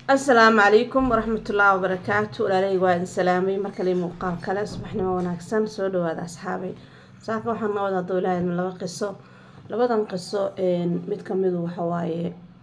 asalaamu calaykum waraxmatullaahi wabarakaatu walaalahey waa idin salaamay markale muuqaal kale subaxnimo wanaagsan soo dhawaada asxaabay saaka waxaan noo wadaa dowlaha laba qiso labadan qiso mid kamidu waxawaaye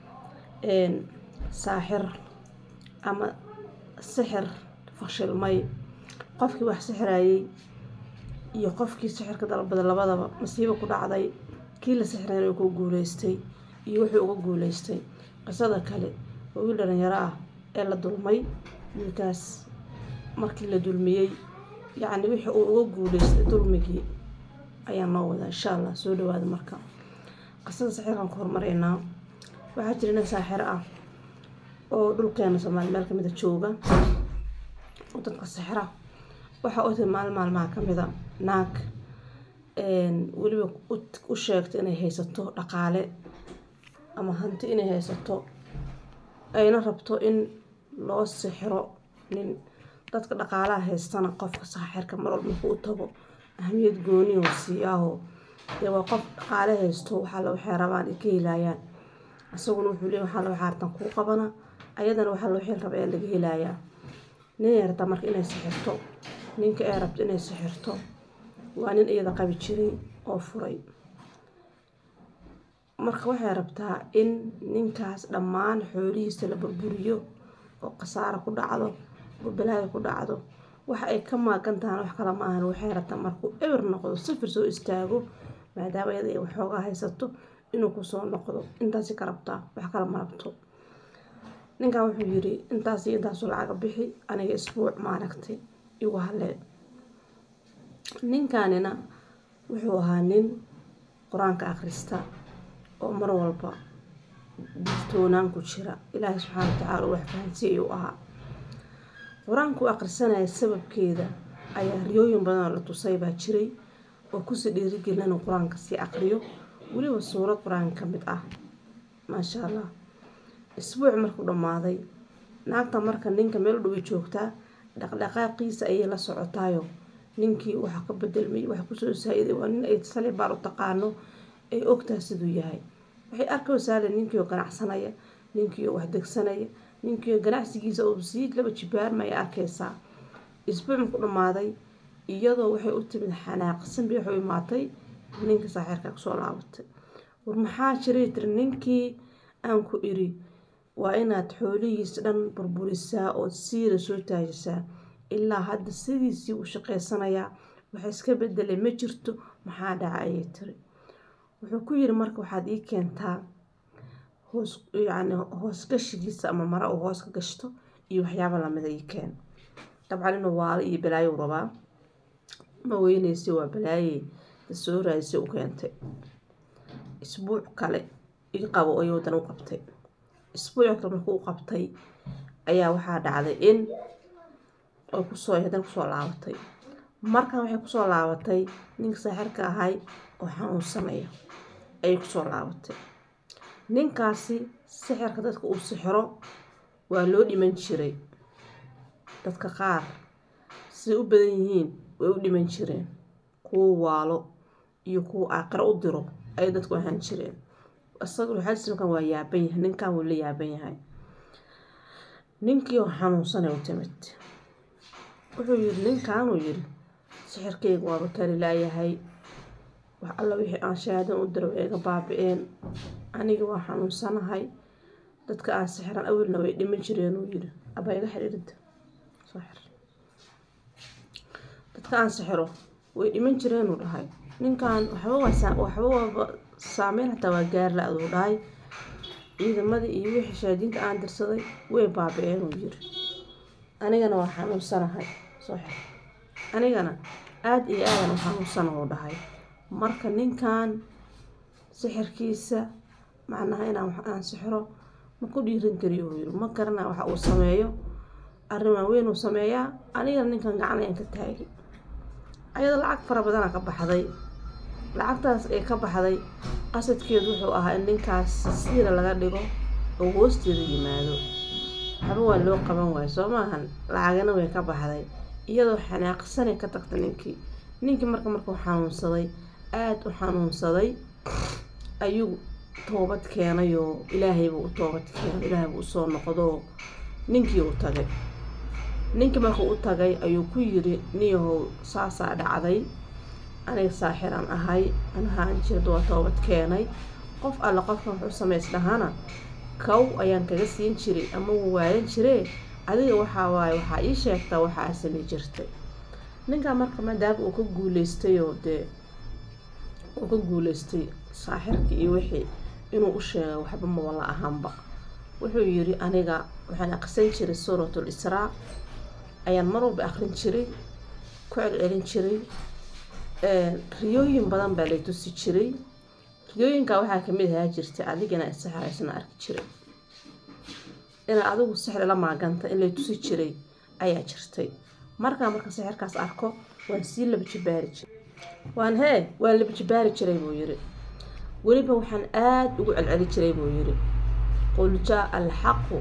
saaxir ama sixir fashilmay qofkii wax sixirayay iyo qofkii sixirka dalbada labadaba masiibo ku dhacday kii la sixirayna uu ku guuleystay iyo wuxuu uga guuleystay qisada kale waa wiil dhalinyaro ah ee la dulmay wiilkaas markii la dulmiyey yacni wixii uu uga guuleystay dulmigii ayaa noo wadaa insha allah soo dhawaada marka qisada sixirkan ku hormaraynaa waxaa jira nin saaxir ah oo dhulkeena soomaali meel kamida jooga oo dadka sixira waxaa u tiri maalin maalmaha kamida naag weliba u sheegtay inay haysato dhaqaale ama hanti inay haysato ayna rabto in loo sixiro nin dadka dhaqaalaha haystana qofka saaxirka marwal markuu u tago ahamiyad gooni oo siiyaaho dee waa qof dhaqaale haysto waxaale waxay rabaan ay ka helayaan isaguna wuxuu leeyahy waxaale waxaa artan kuu qabana ayadana waxaale waxay raba ee laga helayaa ninay rabtaa marka inay sixirto ninka ay rabto inay sixirto waa nin iyada qabi jiray oo furay marka waxay rabtaa in ninkaas dhammaan xoolihiisa la burburiyo oo khasaaro ku dhacdo oo balaayo ku dhacdo waxa ay ka maagan tahaan wax kale ma ahan waxay rabtaa markuu eber noqdo sifir soo istaago maadaama iyada ay waxoogaa haysato inuu kusoo noqdo intaasi ka rabtaa wax kale ma rabto ninkan wuxuu yiri intaas iyo intaasu lacaga bixi aniga isbuuc maaragtay igu halee ninkanina wuxuu ahaa nin qur-aanka akhrista oo mar walba digtoonaan ku jira ilaahay subxaana watacaala wax fahansiy ayuu ahaa qur-aanku akhrisanaya sababkeeda ayaa riyooyin badan oo la tusay baa jiray oo kusii dhiirigelin inuu qur-aanka sii aqriyo weliba suurad qur-aanka ka mid ah maasha allah isbuuc markuu dhammaaday naagta marka ninka meel dhoway joogtaa dhaqdhaqaaqiisa ayay la socotaayo ninkii waxa ka bedelmay waxa kusoo saa-iday waa nin ay salibaar u taqaano ay ogtaha siduu yahay waxay arkaysaale ninkii oo ganacsanaya ninkii oo wax degsanaya ninkii oo ganacsigiisa oo sii laba jibaarmaya arkaysaa isbuuc marku dhammaaday iyadoo waxay u timid xanaaqsan bay waxay imaatay ninka saaxiirka kusoo laabatay war maxaa jiray tiri ninkii aan ku iri waa inaad xoolihiisa dhan burburisaa ood siira soo taajisaa ilaa hadda sidiisii uu shaqaysanayaa waxa iska bedelay ma jirto maxaa dhaca ayay tiri wuxuu ku yiri marka waxaad ii keentaa hoos yacni hoosgashigiisa ama mara uu hoos ka gashto iyo waxyaaba lamida ii keen dabcan inuu waalo iyo balaayo rabaa ma weyneysa waa balaaye soo raadisay u keentay isbuuc kale ii qabo ayuu dan u qabtay isbuuc kale markuu u qabtay ayaa waxaa dhacday in ay kusoo hadan kusoo laabatay markan waxay kusoo laabatay ninka saaxirka ahay oo xanuunsanaya ayay kusoo laabatay ninkaasi sixirka dadka uu sixiro waa loo dhiman jiray dadka qaar siday u badan yihiin way u dhiman jireen kuwa waalo iyo kuwa aaqiro u diro ayay dadku ahaan jireen isaga waxaasimkan waa yaaban yahay ninkan wuu la yaaban yahay ninkii oo xanuunsanay u timid wuxuu yiri ninkanuu yiri sixirkeyga waaba kari laayahay wax alla wixii aan shahaadan u diro eega baabi-een aniga waa xanuunsanahay dadka aan sixiran awilna way dhiman jireen uu yiri abaa iga xidhiirida soo xir dadka aan sixiro way dhiman jireenuu dhahay ninkan waxba waxba waaba saameyn xataa waa gaar la aduu dhahay ciidamadii iyo wixii shaadiinta aan dirsaday way baabi-een uu yiri anigana waa xanuunsanahay soo xir anigana aada iyo aadan u xanuunsana uu dhahay marka ninkan sixirkiisa macnaha inaan wax aan sixiro ma ku dhiiran kariyo uu yiri ma garanaya waxa uu sameeyo arrin waaweyn uu sameeyaa anigana ninkan gacan ayaan ka taagi ayadoo lacag fara badana ka baxday lacagtaas ee ka baxday qasadkeedu wuxuu ahaa in ninkaas siira laga dhigo oo hoosteeda yimaado waxba waa loo qaban waayo soo maahan lacagana way ka baxday iyadoo xanaaqsanay ka tagta ninkii ninkii marka markuu xanuunsaday aada u xanuunsaday ayuu toobad keenayoo ilaahaybuu u toobad keenay ilaahaybuu usoo noqdoo ninkii uu tagay ninkii markuu u tagay ayuu ku yiri niyahow saasaa dhacday aniga saaxiran ahay anahaan jirad waa toobad keenay qof alle qofkan wuxuu samays dhahana kow ayaan kaga siin jiray ama wuu waayan jiree adiga waxaa waaye waxaa ii sheegtaa waxaa samay jirtay ninkaa marka maadaama uu ka guuleystay oo dee uu ka guuleystay saaxirkii iyo wixii inuu u sheegay waxba mawala ahaanba wuxuu yiri aniga waxaan aqrisan jiray suuratul israa ayaan mar walba aqrin jiray ku celcelin jiray riyooyin badan baa lay tusi jiray riyooyinkaa waxaa kamid ahaa jirtay adigana isixiraysana arki jiray inaa adigu sixri la maaganta in lay tusi jiray ayaa jirtay markaa marka sixirkaas arko waan sii laba jibaari jiray waan hee waan laba jibaari jiray buu yiri weliba waxaan aada ugu celceli jiray buu yiri qul jaa alxaqu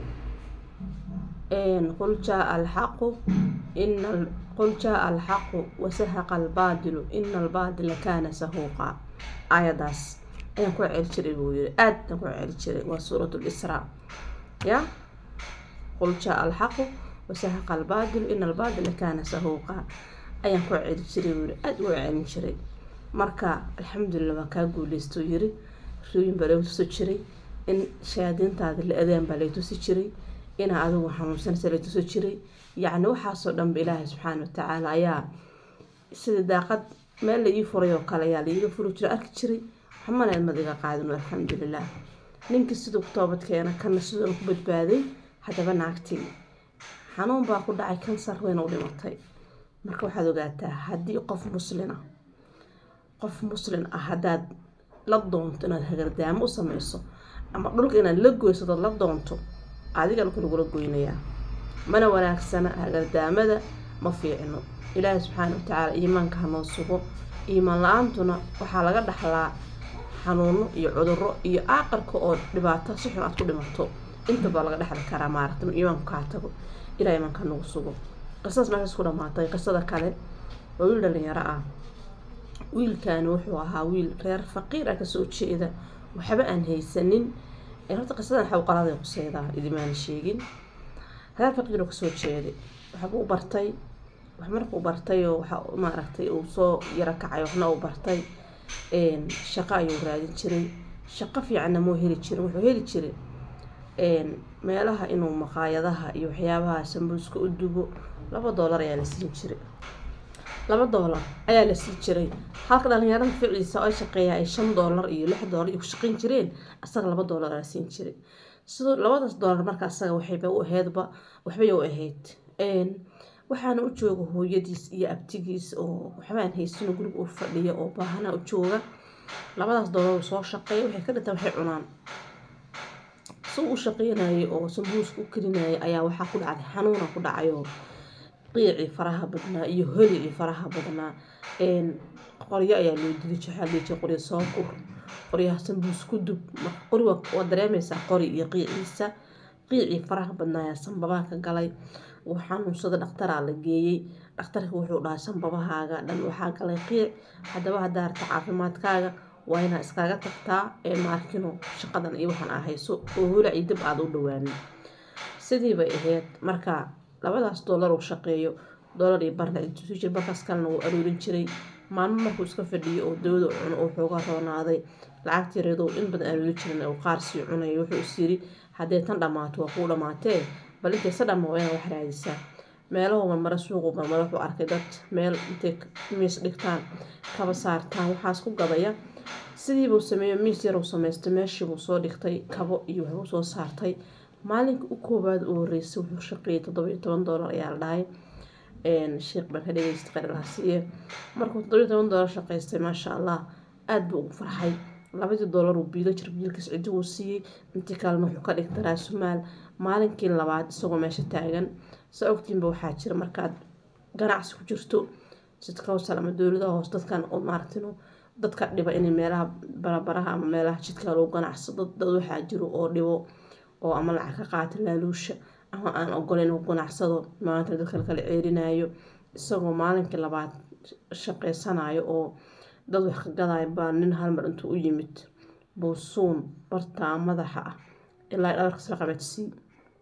qul jaa alxaqu ina qul jaa alxaqu wasahaqa albaadilu ina albaadila kaana sahuuqa aayadaas ayaan ku celi jiray buu yiri aad aan ku celi jiray waa suurat lisraa ya qul jaa alxaqu wasahaqa albaadilu ina albaadila kaana sahuuqa ayaan ku celi jiray buu yiri aada ugu celin jiray marka alxamdulilah waan kaa guuleysto yiri riyooyin baa lagu tusi jiray in shayaadiintaada la adaan baa lay tusi jiray inaa adigu xanuunsanaysa lay tusi jiray yacni waxaasoo dhanba ilaahay subxaana watacaala ayaa sida daaqad meel la ii furay oo kale ayaa laiiga furi jiray arki jiray waxmana ilmad iga qaadin alxamdulilah ninkii siduu ku toobad keena kana siduu ku badbaaday haddaba naagtii xanuun baa ku dhacay kansar wayna u dhimatay marka waxaad ogaataa haddii qof muslina qof muslin ah haddaad la doonto inaad hagardaamo u sameyso ama dhulka inaad la goyso dad la doonto adiga dhulka lagula goynayaa mana wanaagsana hagardaamada ma fiicno ilaahi subxaana watacaala iimaanka hanoo sugo iimaan la-aantuna waxaa laga dhaxlaa xanuuno iyo cuduro iyo aaqarka oo dhibaato si xun aad ku dhimato intaba laga dhexli karaa maaragta iimaanku kaa tago ilaa iimaanka hanagu sugo qisadaas meeshaas ku dhamaatay qisada kale waa wiil dhalinyaro ah wiilkani wuxuu ahaa wiil reer faqiir ah kasoo jeeda waxba aan haysanin horta qisadan xawqaladay quseydaa idimaana sheegin reer faqiiroo kasoo jeeday waxbuu bartay wax markuu bartay oo waxa maaragtay uu soo yaro kacay waxna uu bartay shaqo ayuu raadin jiray shaqo fiicanna muu heli jirin wuxuu heli jiray meelaha inuu maqaayadaha iyo waxyaabaha sambuuska u dubo laba doolar ayaa la siin jiray laba doolar ayaa la siin jiray halka dhalinyarada ficiisa oo shaqeeya ay shan doolar iyo lix doolar iyo ku shaqeyn jireen asaga laba doolar la siin jiray sidoo labadaas doolar marka asaga waxayba u aheydba waxbay u ahayd waxaana u jooga hooyadiis iyo abtigiis oo waxbaan haysino guriga u fadhiya oo baahana u jooga labadaas doolar soo shaqeeya waxay ka dhintaan waxay cunaan si u shaqeynayay oo sambuuska u karinayay ayaa waxaa ku dhacday xanuuna ku dhacayoo qiicii faraha badnaa iyo holigii faraha badnaa qoryo ayaa loo dili jiray qoryo soo kur qoryaha sambuus ku dub qori waa dareemaysaa qori iyo qiiciisa qiicii faraha badnaa ayaa sanbabaha ka galay uu xanuunsada dhakhtaraa la geeyey dhakhtarka wuxuu dhahay sanbabahaaga dhan waxaa galay qiic haddaba haddaa arta caafimaadkaaga waa inaa iskaga tagtaa ee maarkino shaqadan iyo waxaan aa hayso oo holaci dib aada u dhawaanin sidii bay ahayd marka labadaas doolar uu shaqeeyo doolar iyo barna intuusi jir markaas kalena wuu aruurin jiray maalmo markuu iska fadhiyo oo dawada cuno uu xooga roonaaday lacagtii reedow in badan aruuri jirin uu qaar sii cunaya wuxuu is yiri haddee tan dhammaato waa kuu dhammaatee bal intaysa dhamma waa inaad wax raadisaa meelahu marmara suuqu marmara wuxuu arkay dad meel intay miis dhigtaan kaba saartaan waxaas ku gadaya sidiibuu sameeyo miis yaruu samaystay meeshiibuu soo dhigtay kabo iyo waxbuu soo saartay maalinka u koowaad u horeysay wuxuu shaqeeyay toddoba iyo toban doolar ayaa la dhahay sheekh baan ka dhageystay qarilaha siiye markuu toddoba iyo toban doolar shaqaystay maasha allah aada buu ugu farxay labadii doolar uu biilo jir biilkiis cidi uu siiyey intii kalena wuxuu ka dhigtay raasumaal maalinkii labaad isagoo meesha taagan sa ogtiinba waxaa jira markaad ganacsi ku jirto sidkawsal ama dowladaha hoos dadkan oo maaragtino dadka dhiba inay meelaha barabaraha ama meelaha jidka lagu ganacsado dad waxaa jiro oo dhibo oo ama lacag ka qaata laaluusha ama aan ogoleyn inuu ganacsado maanta dadka lakala ceerinayo isagoo maalinkii labaad shaqeysanayo oo dad wax ka gadayo baa nin halmar intuu u yimid buusuun bartaa madaxa ah ilaa dhabarkas la qabadsii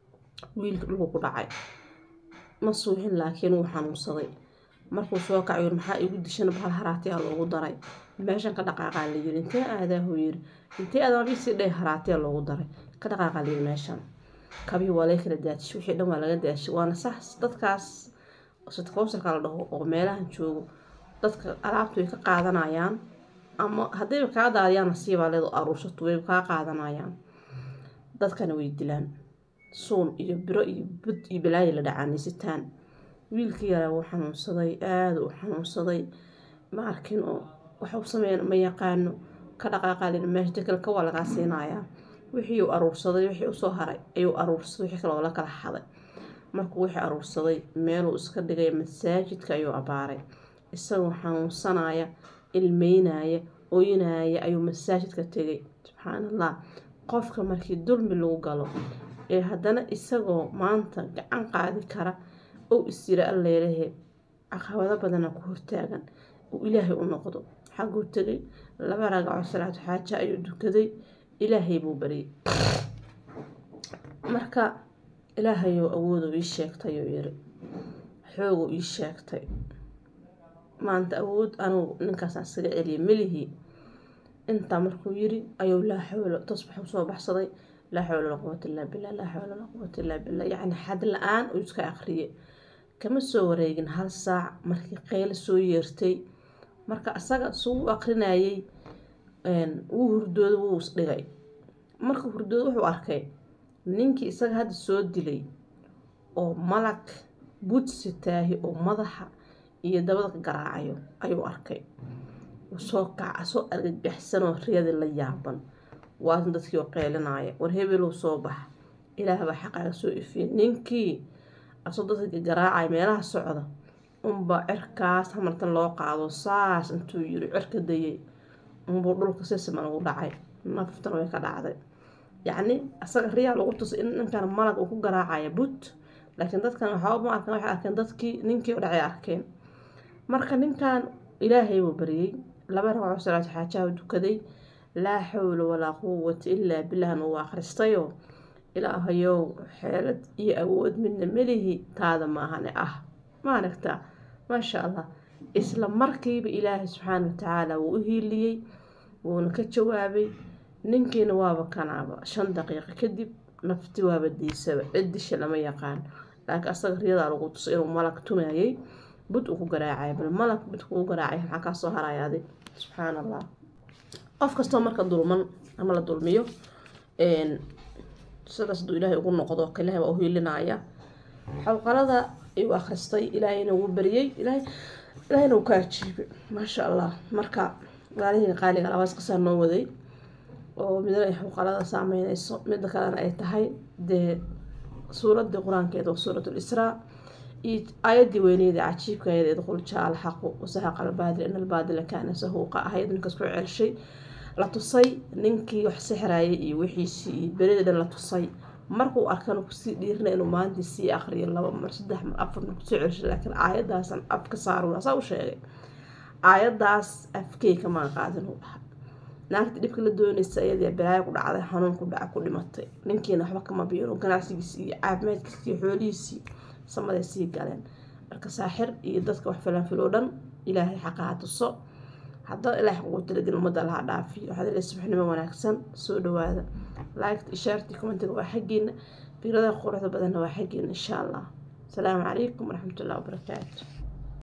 wiilka dhulku ku dhacay ma suuxin laakiin wuu xanuunsaday markuu soo kacayo maxaa igu dishan bahal haraatiyaa loogu daray meeshan ka dhaqaaqaa la yiri intee aadaahuu yiri intee aadaabisii dheh haraatiyaa loogu daray ka dhaqaaqaa la yiri meeshan kabii waa laga kala daadishay wixii dhan waa laga daadishay waana sax dadkaas sadkowsarka la dhaho oo meelahan joogo dadka alaabtu way ka qaadanayaan ama haddayba kaa daadiyaan nasiibaa leedo aruursato way kaa qaadanayaan dadkana way dilaan suun iyo biro iyo bud iyo balaayi la dhacaanaysitaan wiilkii yaraa wuu xanuunsaday aada u xanuunsaday ma arkin oo waxa u sameeyan ma yaqaano ka dhaqaaqaalin meesha jakalka waa lagaa siinayaa wixii uu aruursaday wixii usoo haray ayuu aruursaday wixii kale oo la kala xaday markuu wixii aruursaday meeluu iska dhigay masaajidka ayuu abaaray isagoo xanuunsanaya ilmeynaya oynaaya ayuu masaajidka tegay subxaan allah qofka markii dulmi lagu galo ee haddana isagoo maanta gacan qaadi kara ou isjira alleelehe caqabado badana ku hortaagan uu ilaahay u noqdo xagguu tegay laba ragaco salaatu xaaja ayuu dukaday ilaahay buu baryay marka ilaahayou awooduu ii sheegtay oo yiri xooguu ii sheegtay maanta awood anugu ninkaasaan isaga celiyay melihii intaa markuu yiri ayuu laa xawlo tasbax usoo baxsaday laa xawla walaa quwata illaa billah laa xawla walaa quwata illaa billah yacni xad la-aan uu iska aqriyay kama soo wareegin hal saac markii qeylo soo yeertay marka asaga suu u aqrinayay wuu hurdooda wuu isdhigay marka hurdooda wuxuu arkay ninkii isaga hadda soo dilay oo malag budsi taahi oo madaxa iyo dabada ka garaacayo ayuu arkay soo kaca soo argagaxsanoo riyadii la yaaban waasan dadkii oo qeylinaya war hebelow soo bax ilaahbaa xaqaaga soo ifiyay ninkii asoo dadka garaacaya meelaha socda unbaa cirkaas hamartan loo qaado saas intuu yiri cirka dayay unbuu dhulka si siman ugu dhacay naftana way ka dhacday yacni asaga riyaa lagu tusay in ninkan malag uu ku garaacaya but laakiin dadkan waxaaba ma arkan waxay arkeen dadkii ninkii u dhacay arkeen marka ninkan ilaahay buu baryay laba ragco salaatu xaajaha dukaday laa xawla walaa quwata ilaa bilahna uu akhristayoo ilaahayow xeelad iyo awood midna melihi taada maahane ah ma aragtaa maasha allah isla markiiba ilaahay subxaana watacaala wuu u hiiliyey wuuna ka jawaabay ninkiina waaba kanaaba shan daqiiqo kadib nafti waaba diisaba ciddisha lama yaqaan laakiin asaga riyadaa lagu tusay inuu malag tumayay bud uu ku garaacay bal malag bud kuu garaacay maxaa kaa soo haraya adig subxaan allah qof kastoo marka dulman ama la dulmiyo sidaas haduu ilaahay ugu noqdo ilahay waa u hiilinaya xawqalada ayuu akhristay ilaahayna wuu bariyey ilaahayna wuu ka ajiibay maasha allah marka walaalihii qaaliga labaas qisaa noo waday oo midna ay xawqalada saameyneyso midda kalena ay tahay dee suuradii qur-aankeeda oo suurat lisraa iyo aayadii weyneeda cajiibka ayada idqul jaa alxaqu wasahaqa albaadil in albaadila kaana sahuuqa ahayd ninkaas ku celshay la tusay ninkii wax sixrayay iyo wixiisii iyo berida dhan la tusay markuu arkana kusii dhiirina inuu maalintii sii aqriyo laba mar saddex mar afar mar kusoo celshay laakiin aayadaasan af ka saarun asaa u sheegay aayadaas afkey kamaan qaadin uu dhaha naagta dhibka la doonaysa iyadii balaayo ku dhacday xanuun ku dhaca ku dhimatay ninkiina waxba kama biiro ganacsigiisii iyo caafimaadkiisii iyo xoolihiisii samaday sii galeen marka saaxir iyo dadka wax falanfiloo dhan ilaahay xaqaha tuso haddana ilaah ugu talagelin ummadda laha dhaafiyo waxaad ilay subaxnimo wanaagsan soo dhawaada liked ishaartii commentiga waa xaggiina fiirada quruxda badanna waa xaggiina insha allah asalaamu calaykum waraxmatullahi wabarakaatu